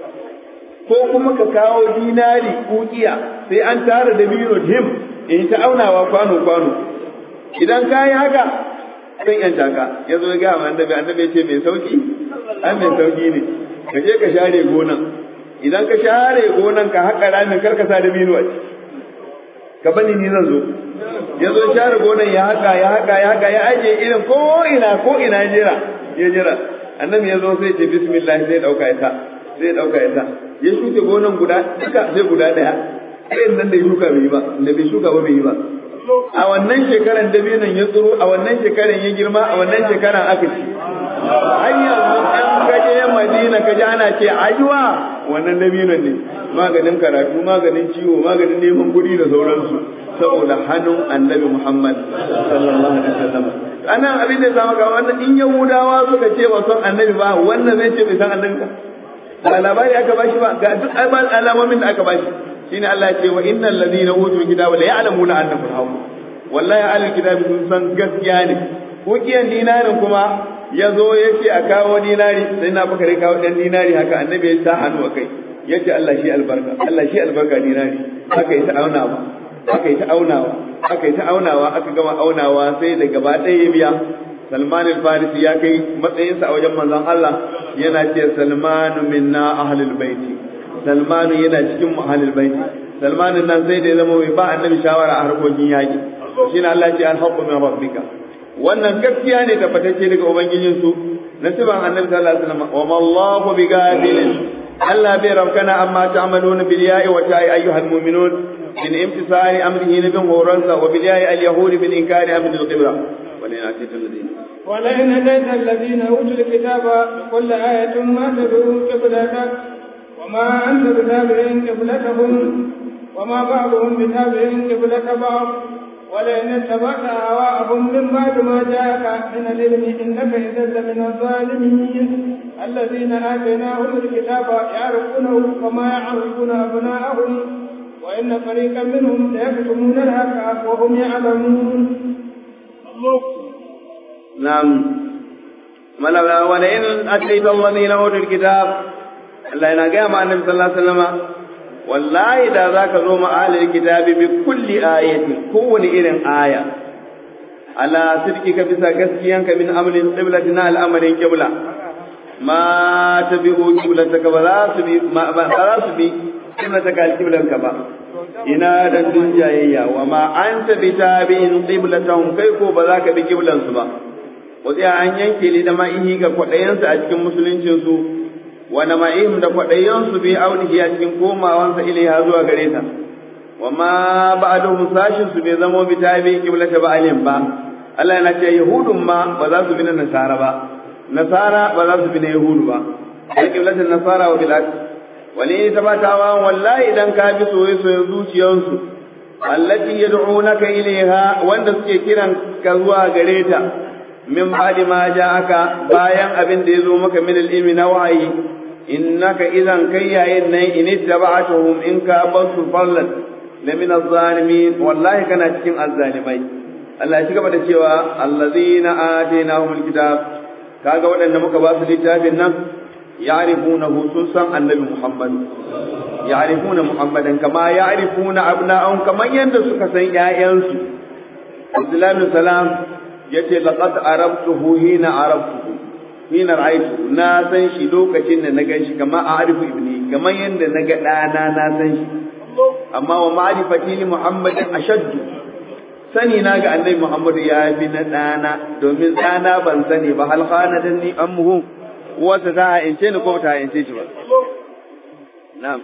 ko kuma ka kawo dinari kukiya sai an tara dabino him in ta aunawa kwano kwano idan ka yi haka zan yanta ka ya zo ga ma annabi annabi ce mai sauki an mai sauki ne ka je ka share gonan idan ka share gonan ka haƙa ramin kar ka sa dabino a ciki ka bani ni zan zo ya zo share gonan ya haka ya haka ya haka ya aje irin ko ina ko ina ya jira ya jira annabi ya zo sai ce bismillah sai dauka ya sa sai dauka ya sa ya shuke gonan guda duka sai guda daya sai nan da ya shuka bai yi ba da bai shuka ba bai yi ba a wannan shekaran dabinon ya tsiro a wannan shekaran ya girma a wannan shekaran aka ci har yanzu in ka je madina ka ji ana ce ayuwa wannan dabinon ne maganin karatu maganin ciwo maganin neman kuɗi da sauransu saboda hannun annabi muhammad sallallahu alaihi wasallam anan abin da ya samu ga wannan in yahudawa suka ce wa son annabi ba wannan zai ce bai san annabi ba ba labari aka bashi ba ga duk alamomin da aka bashi shine Allah ya ce wa innal ladina utul kitaba la ya'lamuna annahu al-haqq wallahi ahlul kitabi sun san gaskiya ne ko kiyan dinarin kuma ya zo ya ce a kawo dinari sai na baka kawo dan dinari haka annabi ya sa hannu akai ya ce Allah shi albarka Allah shi albarka dinari haka yi ta aunawa haka yi ta aunawa haka yi ta aunawa aka gama aunawa sai da gaba ɗaya ya biya Salman al-Farisi ya kai matsayinsa a wajen manzon Allah yana ce Salmanu minna ahlul baiti Salmanu yana cikin ahlul baiti Salmanu nan sai da ya zama mai ba annabi shawara a harkokin yaki shine Allah ya ce al-haqqu min rabbika wannan gaskiya ne tabbatacce daga ubangijin su nasiban annabi sallallahu alaihi wasallam wa ma Allahu bighafilin Allah bai rabkana amma ta'maluna bil ya'i wa ta'i ayyuhal mu'minun min imtisali amrihi nabin horansa wa bil ya'i al-yahudi min inkari amri al-qibla ولئن أتيت الذين ولئن أتيت الذين أوتوا الكتاب بكل آية ما تدعو قبلتك وما أنت بتابع قبلتهم وما بعضهم بتابع قبلة بعض ولئن اتبعت أهواءهم من بعد ما جاءك من العلم إنك إذا لمن الظالمين الذين آتيناهم الكتاب يعرفونه كما يعرفون أبناءهم وإن فريقا منهم ليكتمون الحق وهم يعلمون نعم ولئن أتيت الذين أوتوا الكتاب الله ينقى مع النبي صلى الله عليه وسلم والله إذا ذاك زوم أهل الكتاب بكل آية كون إذن آية على صدقك بسا قسيانك من أمر قبلتنا الأمر قبلة ما تبعوا قبلتك ولا سبي ما ولا سبي قبلتك القبلة كبا ina da dun jayayya wa ma anta bi tabi'in qiblatahum kai ko ba za ka bi qiblan su ba wasiya an yanke li da ma'ihi ga kwadayen su a cikin musuluncin su wa na ma'ihim da kwadayen su bi aulihi a cikin komawan sa ilaiha zuwa gare ta wa ma ba'dahum sashin su bai zamo bi tabi'in qiblata ba alim ba Allah yana ce yahudun ma ba za su bi na nasara ba nasara ba za su bi na yahudu ba al-qiblatan nasara wa bil wani tabbatawa wallahi idan ka bi soye-soyen zuciyarsu allati yad'unaka ilaiha wanda suke kiran ka zuwa gare ta min ba'di ma ja'aka bayan abin da yazo maka min al-ilmi na wahayi innaka idan kai yayin nan in ittaba'atuhum in ka basu fallan la min az-zalimin wallahi kana cikin azzalimai Allah ya ci gaba da cewa allazina atainahumul kitab kaga waɗanda muka ba su littafin nan يعرفونه سنسا النبي محمد يعرفون محمدا كما يعرفون أبناءهم كما يندسك سن يأيانسو عبد الله بن سلام يتي لقد عرفته حين عرفته حين رأيته ناسا شي لوكاشين da na ganshi kama a arifu ibni kamar yadda na ga ɗana na san shi amma wa ma'rifati li muhammadin ashaddu sani na ga annabi muhammadu ya fi na ɗana domin ɗana ban sani ba hal khanatan ni ammuhu wata ta ha'ince ni ko ta ha'ince shi ba na'am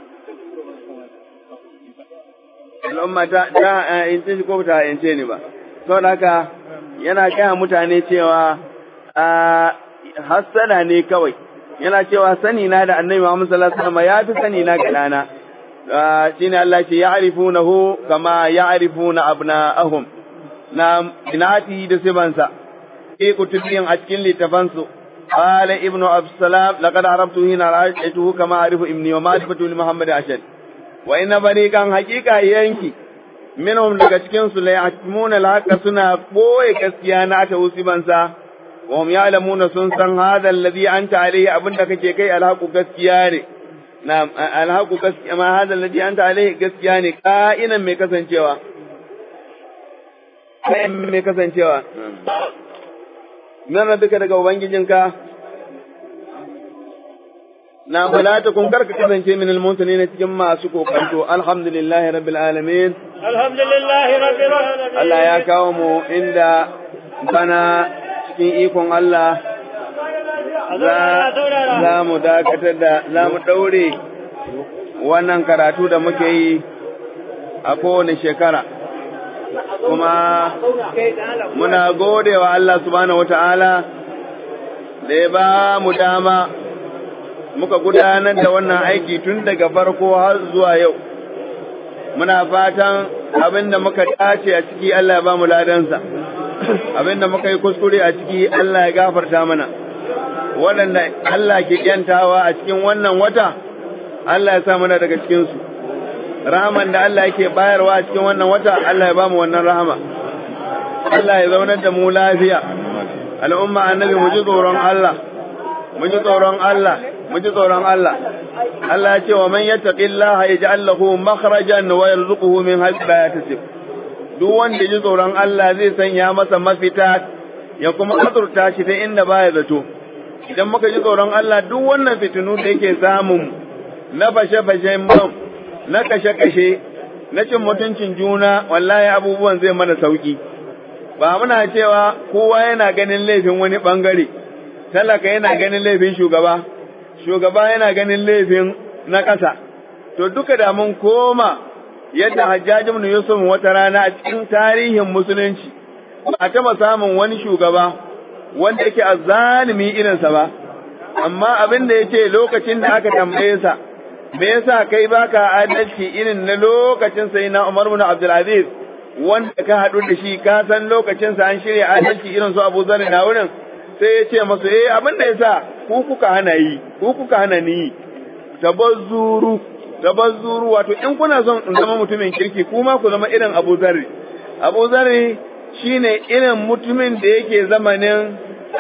al'umma ta ta ha'ince shi ko ta ha'ince ni ba saboda haka yana gaya mutane cewa a hassana ne kawai yana cewa sani na da annabi Muhammad sallallahu alaihi wasallam ya fi sani na ga dana shine Allah ce ya'rifunahu kama ya'rifuna abna'ahum na binati da sibansa e kutubiyin a cikin littafansu قال ابن عبد السلام لقد عرفته هنا رأيته كما أعرف ابني وما عرفته لمحمد أشد وإن بريقا حقيقة ينكي minhum daga cikin su la ya'tumuna al-haqqa suna boye gaskiya na ta usibansa wa hum ya'lamuna sun san hadha alladhi anta alayhi abinda kake kai al-haqu gaskiya ne na al-haqu gaskiya ma hadha alladhi anta alayhi gaskiya ne ka'inan mai kasancewa kai mai kasancewa nan duka daga ubangijinka na bala ta kun karka kasance min al-mutane cikin masu kokanto alhamdulillahi rabbil alamin alhamdulillahi rabbil alamin Allah ya kawo mu inda bana cikin ikon Allah za mu dakatar da za mu daure wannan karatu da muke yi a kowane shekara kuma muna gode wa Allah subhanahu wata'ala da ya ba mu dama muka gudanar da wannan aiki tun daga farko har zuwa yau muna fatan abinda muka dace a ciki Allah ya ba mu ladansa abinda muka yi kuskure a ciki Allah ya gafarta mana waɗanda Allah ke kyantawa a cikin wannan wata Allah ya sa mana daga cikinsu rahaman da Allah yake bayarwa a cikin wannan wata Allah ya ba mu wannan rahama Allah ya zaunar da mu lafiya al'umma annabi mu ji tsoron Allah mu ji tsoron Allah mu ji tsoron Allah Allah ya ce wa man yattaqillaha yaj'al lahu makhrajan wa yarzuquhu min haythu la yahtasib duk wanda ji tsoron Allah zai sanya masa mafita ya kuma azurta shi ta inda baya zato idan muka ji tsoron Allah duk wannan fitinu da yake samun na fashe-fashe bam na kashe-kashe na cin mutuncin juna wallahi abubuwan zai mana sauki ba muna cewa kowa yana ganin laifin wani bangare talaka yana ganin laifin shugaba shugaba yana ganin laifin na ƙasa to duka da mun koma yadda hajjaji ibn yusuf wata rana a cikin tarihin musulunci ba taɓa samun wani shugaba wanda yake azzalimi irinsa ba amma abin da yace lokacin da aka tambaye sa me yasa kai baka adalci irin na lokacin sai na Umar ibn Abdul Aziz wanda ka haɗu da shi ka san lokacin sa an shirya adalci irin su Abu Zar na wurin sai ya ce masa eh abin da yasa ku kuka hana yi ku kuka hana ni tabazzuru tabazzuru wato in kuna son in zama mutumin kirki kuma ku zama irin Abu Zar Abu Zar shine irin mutumin da yake zamanin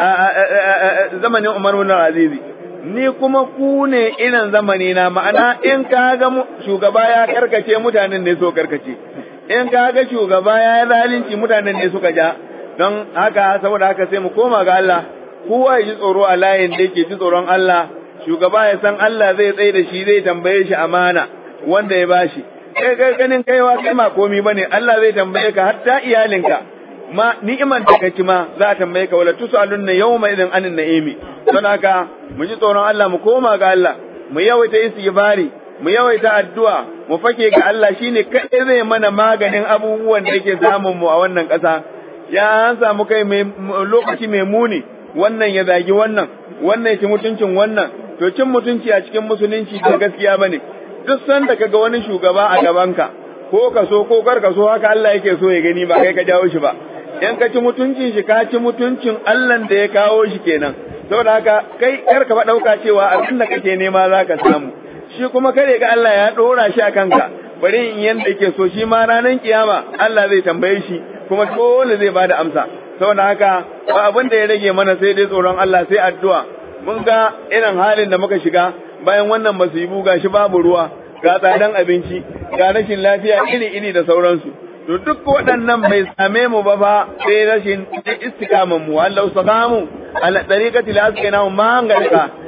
zamanin Umar ibn Aziz ni kuma ku ne irin zamani na ma'ana in ka ga shugaba ya karkace mutanen ne so karkace in ka ga shugaba ya yi zalunci mutanen ne suka ja don haka saboda haka sai mu koma ga Allah kowa ya ji tsoro a layin da yake ji tsoron Allah shugaba ya san Allah zai tsaye da shi zai tambaye shi amana wanda ya bashi kai kai ganin kaiwa kai ma komi bane Allah zai tambaye ka hatta iyalinka ma ni'iman da kaci ma za a tambaye ka wala tusalunna yawma idin anin na'imi don haka mu ji tsoron Allah mu koma ga Allah mu yawaita istighfari mu yawaita addu'a mu fake ga Allah shine kai zai mana maganin abubuwan da yake samun mu a wannan ƙasa ya an samu kai mai lokaci mai muni wannan ya zagi wannan wannan ya ci mutuncin wannan to cin mutunci a cikin musulunci ba gaskiya bane duk sanda kaga wani shugaba a gabanka ko ka so ko kar ka so haka Allah yake so ya gani ba kai ka jawo shi ba in ka ci mutuncin shi ka ci mutuncin Allah da ya kawo shi kenan saboda haka kai kar ka ɗauka cewa abin da kake nema za ka samu shi kuma kare ga Allah ya ɗora shi a kanka bari in yanda yake so shi ma ranar kiyama Allah zai tambaye shi kuma dole zai bada amsa saboda haka ba abin da ya rage mana sai dai tsoron Allah sai addu'a mun ga irin halin da muka shiga bayan wannan masibu ga shi babu ruwa ga tsadan abinci ga rashin lafiya iri-iri da sauransu to duk waɗannan bai same mu ba fa sai rashin istikaman mu Allah sakamu ala tariqati la askana ma hangalika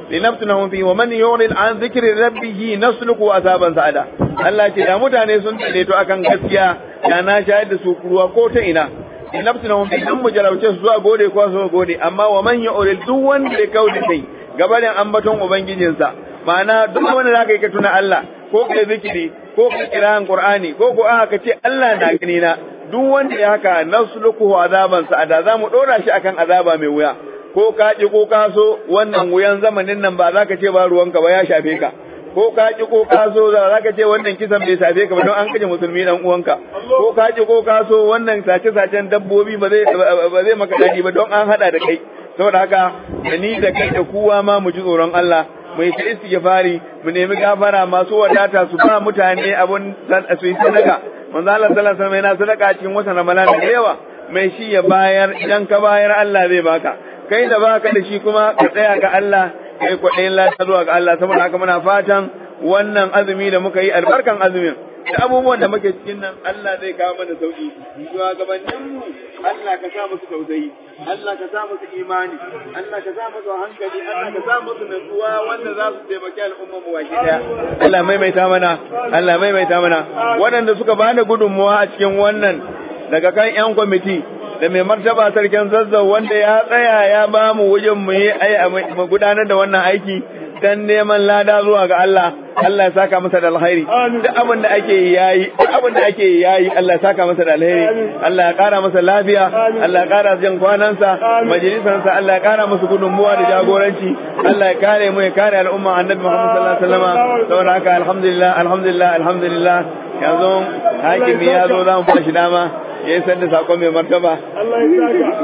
linaftinahum fi wa man yurid an dhikri rabbih nasluku azaban sa'ada Allah ce da mutane sun daidaito akan gaskiya da na shayar da su ruwa ko ta ina linaftinahum fi dan mujarauce su zuwa gode ko su gode amma wa man yurid duk wanda ya kauda kai gabanin ambaton ubangijinsa ma'ana duk wanda zaka yi ka tuna Allah ko kai zikiri ko ka kiran Qur'ani ko ko aka ce Allah na gani na duk wanda ya haka nasluku azaban sa'ada zamu dora shi akan azaba mai wuya ko ka ki ko ka so wannan wuyan zamanin nan ba za ka ce ba ruwanka ba ya shafe ka ko ka ki ko ka so za ka ce wannan kisan bai shafe ka ba don an kaje musulmi dan uwanka ko ka ki ko ka so wannan sace sacen dabbobi ba zai ba zai maka dadi ba don an hada da kai saboda haka da ni da kai da kowa ma mu ji tsoron Allah mu yi ta istighfari mu nemi gafara masu wadata su ba mutane abun su yi sadaka manzo Allah sallallahu alaihi wasallam yana sadaka cikin watan Ramadan da yawa mai shi ya bayar idan ka bayar Allah zai baka kai da baka da shi kuma ka tsaya ga Allah kai kwaɗayin lata zuwa ga Allah saboda haka muna fatan wannan azumi da muka yi albarkan azumin da abubuwan da muke cikin nan Allah zai kawo mana sauki shugabannin mu Allah ka sa musu tausayi Allah ka sa musu imani Allah ka sa musu hankali Allah ka sa musu natsuwa wanda za su taimaki al'ummar mu baki daya Allah maimaita mana Allah maimaita mana waɗanda suka bada gudunmuwa a cikin wannan daga kan 'yan kwamiti da mai martaba sarkin zazzau wanda ya tsaya ya ba mu wajen mu yi mu gudanar da wannan aiki dan neman lada zuwa ga Allah Allah ya saka masa da alkhairi duk abin da ake yi yayi duk abin da ake yi yayi Allah ya saka masa da alkhairi Allah ya kara masa lafiya Allah ya kara jin kwanansa majalisansa Allah ya kara masa gudunmuwa da jagoranci Allah ya kare mu ya kare al'umma annabi Muhammad sallallahu alaihi wasallam saboda haka alhamdulillah alhamdulillah alhamdulillah yanzu hakimi ya zo za mu fashi dama ya yi sanda sakon mai martaba. Allah ya saka.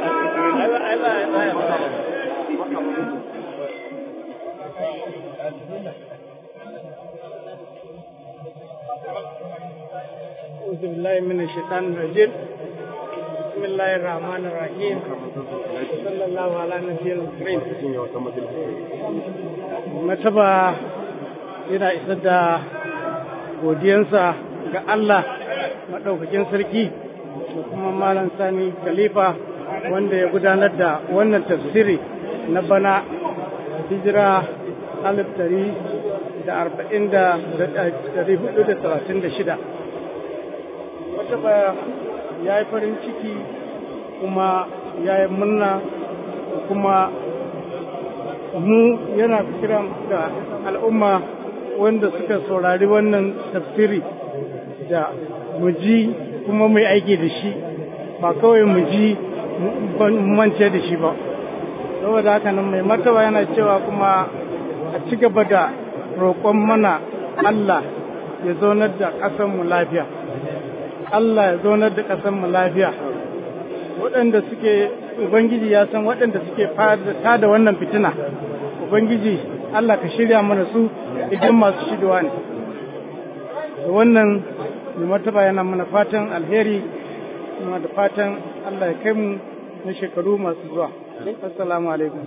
أعوذ بالله من الشيطان الرجيم بسم الله الرحمن الرحيم صلى الله على نبي الكريم mataba yana isar da godiyansa ga Allah maɗaukakin sarki da kuma malam sani khalifa wanda ya gudanar da wannan tafsiri na bana hijira alif dari da arba'in da dari hudu da talatin da shida wata ba ya yi farin ciki kuma ya yi murna kuma mu yana kiran da al'umma wanda suka saurari wannan tafsiri da mu ji kuma mu aiki da shi ba kawai mu ji mance da shi ba saboda haka nan mai martaba yana cewa kuma a ci gaba da roƙon mana Allah ya zaunar da ƙasarmu lafiya Allah ya zaunar da ƙasarmu lafiya waɗanda suke Ubangiji ya san waɗanda suke ta da wannan fitina Ubangiji Allah ka shirya mana su idan masu shidowa ne da wannan mai martaba yana mana fatan alheri kuma da fatan Allah ya kai mu na shekaru masu zuwa assalamu alaikum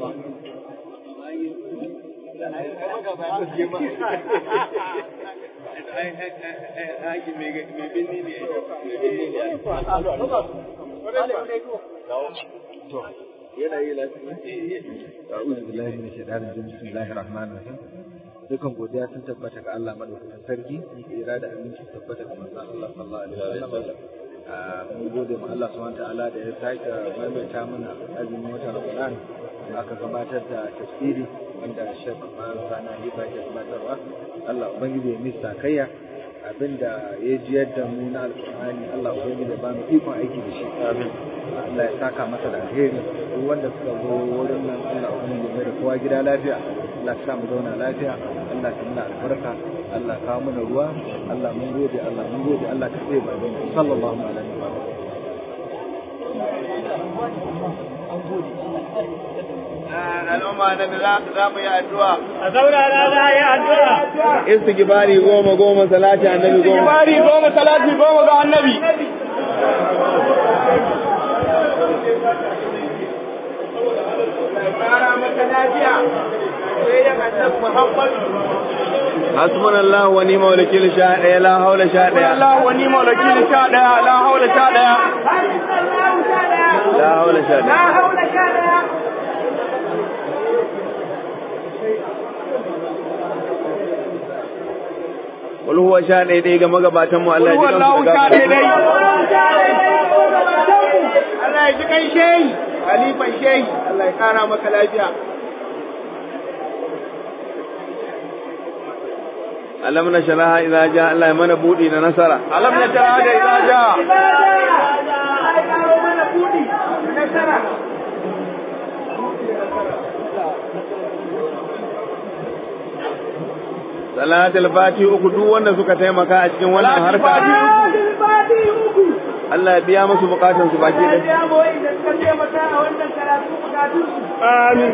أعوذ بالله من الشيطان الرجيم بسم الله الرحمن الرحيم dukan godiya sun tabbata ga Allah madaukakin sarki tsira da aminci tabbata ga manzon Allah sallallahu alaihi wasallam mun gode ma Allah subhanahu ta'ala da ya sake maimaita mana azumin watan Ramadan aka gabatar da tafsiri wanda Sheikh Malam Sani Halifa ke gabatarwa Allah ubangiji ya mista kayya abinda ya ji yadda mu na alƙur'ani Allah ubangiji ya ba mu ikon aiki da shi amin Allah ya saka masa da alheri duk wanda suka zo wurin nan Allah ubangiji ya da kowa gida lafiya Allah ya sa mu zauna lafiya Allah ka muna albarka Allah ka kawo mana ruwa Allah mun gode Allah mun gode Allah ka tsaye ba don sallallahu alaihi wa sallam al'umma na da za mu yi addu'a A zauna na za a yi addu'a. istighfari goma goma salati annabi goma Bari goma salati goma ga annabi. hasbunallahu wa ni'mal wakil sha daya la haula sha daya Allah wa ni maulaki sha daya la haula sha daya. la haula sha daya wal huwa sha daidai ga magabatan mu Allah ya ji wallahu kansu sha da daidai gafara Allah ya ji kai shehi halifan shehi Allah ya kara maka lafiya alam na sharaha idza ja Allah ya mana budi da nasara alam na tara da idaja salatul fati uku duk wanda suka taimaka a cikin wannan harka Allah ya biya musu bukatun su baki da amin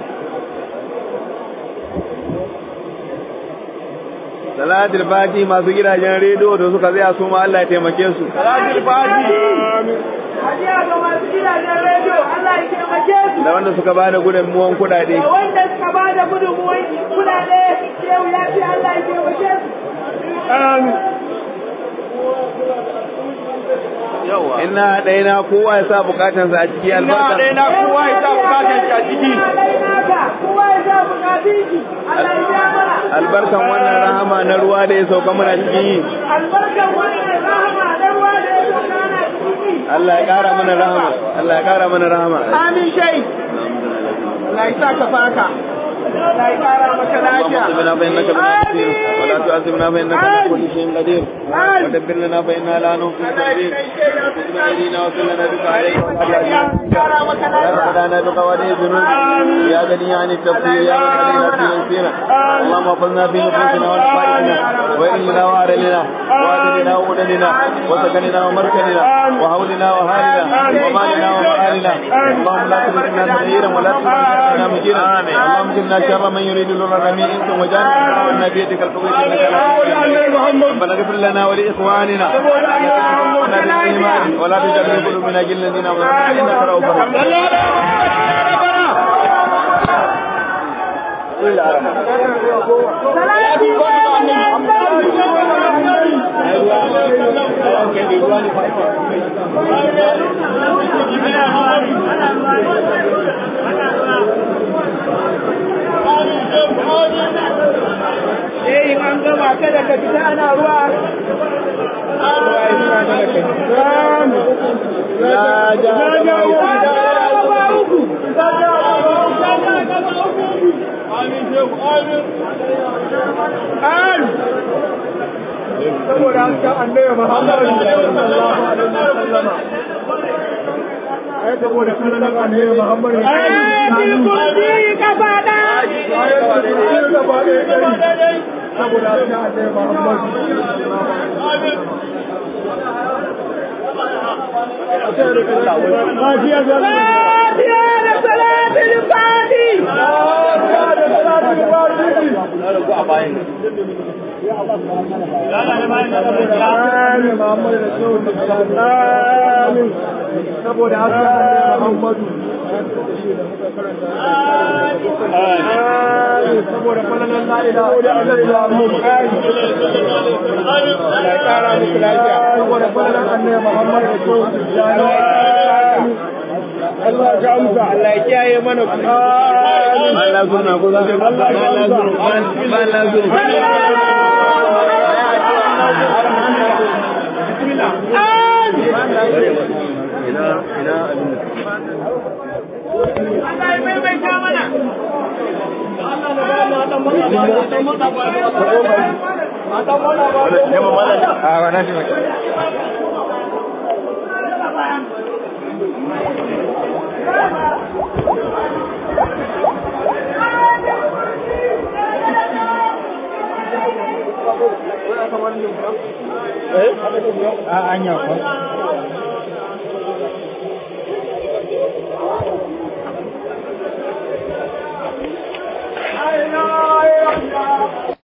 salatul fati masu gidajen rediyo da suka tsaya su ma Allah ya taimake su salatul fati amin Hajiya ga masu gidajen rediyo Allah ya taimake su. da wanda suka bada gudunmuwan kuɗaɗe Da wanda suka ba da gudunmuwan kudade, yau ya ce Allah ya taimake su. amin inna ɗaya kowa ya sa bukatansa a ciki ina albarka dai na kowa ya sa bukatar shi a ciki Ina dai naka, kowa ya sa bukatun shi. Allah ya ja mana. albarkan wannan rahama na ruwa da ya sauka mana cikin yi Albarkan wannan rahama na ruwa da ya sauka na ciki. Allah ya ƙara mana rahama Allah ya ƙara mana rahama amin shehi Allah ya sa ka faka Allah ya kara maka lafiya اللهم فإنك بنا كثير ولا تعذبنا فإنك على كل شيء قدير ودبر لنا فإنا لا نحصي التدبير وخذ بأيدينا وصل لنا بك عليك ولا تدعنا بقوانين الذنوب يا غني عن التفسير يا من علينا في نفسنا اللهم احفظنا في نفوسنا وأنفائنا وإلنا وأهلنا وأهلنا وأولدنا وسكننا ومركننا وحولنا وهالنا ومالنا ومآلنا اللهم لا تجعلنا مغيرا ولا تجعلنا مجيرا اللهم جبنا شر من يريد ضرر من انس وجانا وان بيدك القوي انك لا ربنا اغفر لنا ولاخواننا ولا بالايمان ولا تجعل في قلوبنا غلا لنا انك رؤوف رحيم eh an gama kada ka fita ana ruwa يا saboda an san annabi Muhammad sallallahu alaihi wasallam ai saboda sunan annabi Muhammad saboda an san annabi Muhammad saboda haka Muhammadu saboda falalan la ilaha illallah ya kara muku lafiya saboda falalan annabi Muhammad Allah ya amsa Allah ya kiyaye mana ku Allah suna ko za ka Allah suna Allah suna ina ina a wannan shi a anya